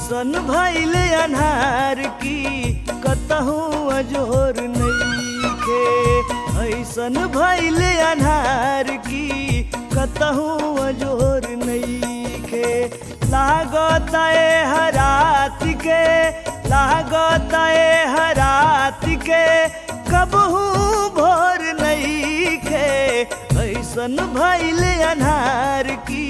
ऐसन भैल अन्हार की कतहु अजोर नईखे ऐसन भैल अन्हार की कतहु अजोर नईखे लागत ए हरात के लागत ए हरात के कबहू भोर नईखे ऐसन भैल अन्हार की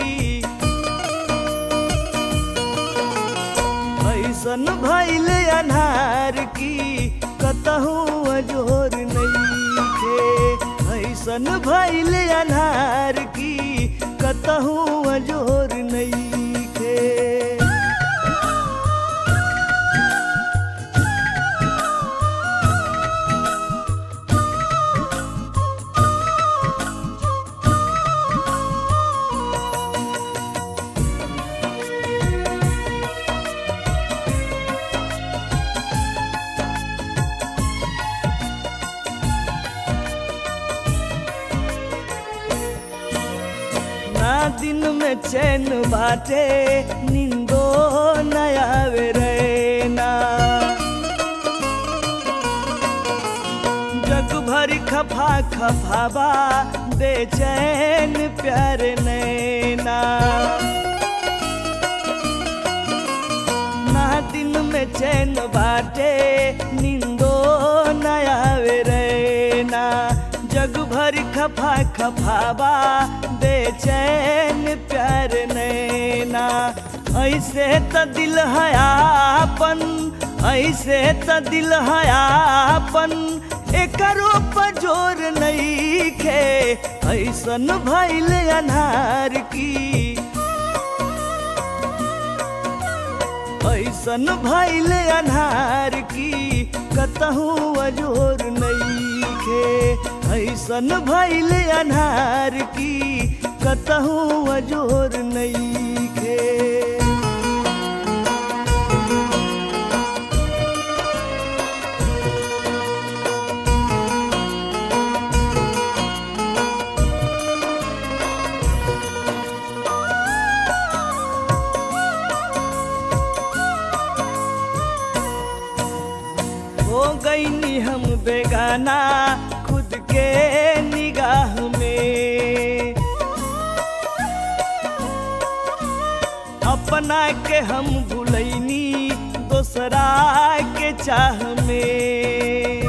ऐसन भैल अन्हार की कतहु अजोर नईखे ऐसन भैल अन्हार की कतहु अजोर नईखे ना दिन में चैन बाटे निंदो नयावे रे ना जग भर खफा खफाबा बेचैन प्यार नैना ना दिन में चैन बाटे निंदो नयावे रे ना जग भर खफा खफाबा बेचैन प्यार नैना ऐसे त दिल हयापन ऐसे त दिल हयापन एकरो पजोर नईखे ऐसन भैल अन्हार की ऐसन भैल अन्हार की कतहु अजोर नईखे ऐसन भैल अन्हार की कतहु अजोर नईखे हो गईनी हम बेगाना खुद के निगाह में अपना के हम भूलैनी दोसरा के चाह में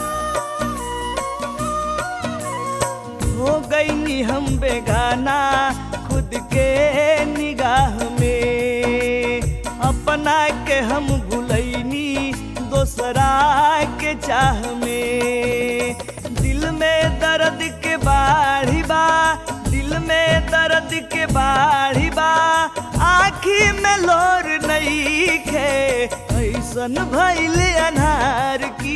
हो गईनी हम बेगाना खुद के निगाह में अपना के हम भूलैनी दोसरा के चाह में दिल में दर्द के बाढ़ी बा दिल में दर्द के बाढ़ी बा आखी में लोर नहीं खे ऐसन भैल अन्हार की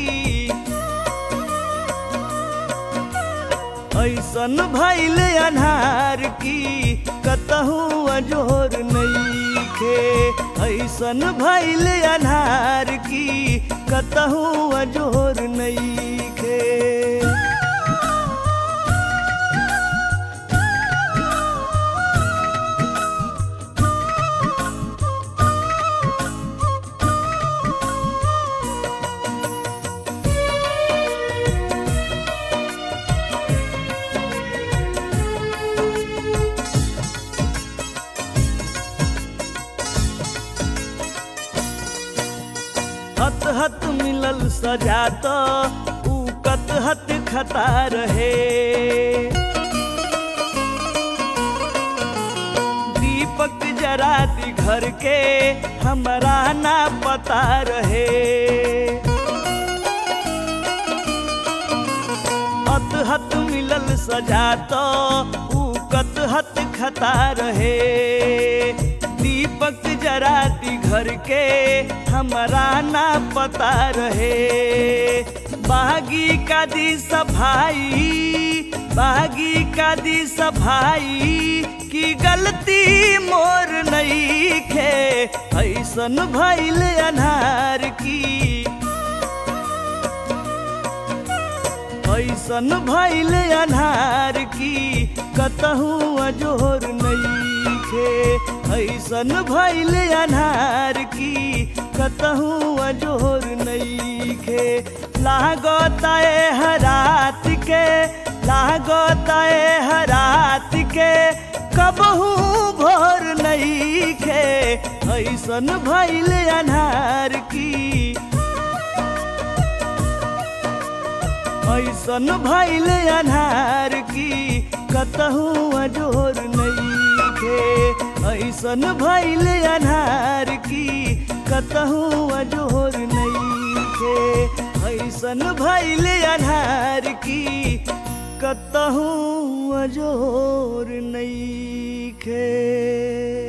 ऐसन भैल अन्हार की कतहु अजोर नईखे ऐसन भैल अन्हार की कतहु अजोर नईखे हत हत मिलल सजा तो ऊ कत हत खता रहे दीपक जरा दी घर के हमरा ना पता रहे हत हत मिलल सजा तो ऊ कत हत खता रहे दीपक जरा दी घर के हमरा ना पता रहे बागी का दी सफाई बागी का दी सफाई की गलती मोर नहीं खे ऐसन भैल अन्हार की ऐसन भैल अन्हार की कतहु अजोर नहीं नईखे ऐसन भैल अनार की कतहूँ अजोर नईखे लागता ए हरात के लागता ए हरात के कबहू भोर नईखे ऐसन भैल अनार की ऐसन भैल अनार की कतहूँ अजोर नईखे ऐसन भैल अनार की कतहूँ अजोर नईखे ऐसन भैल अनार की कतहूँ अजोर नईखे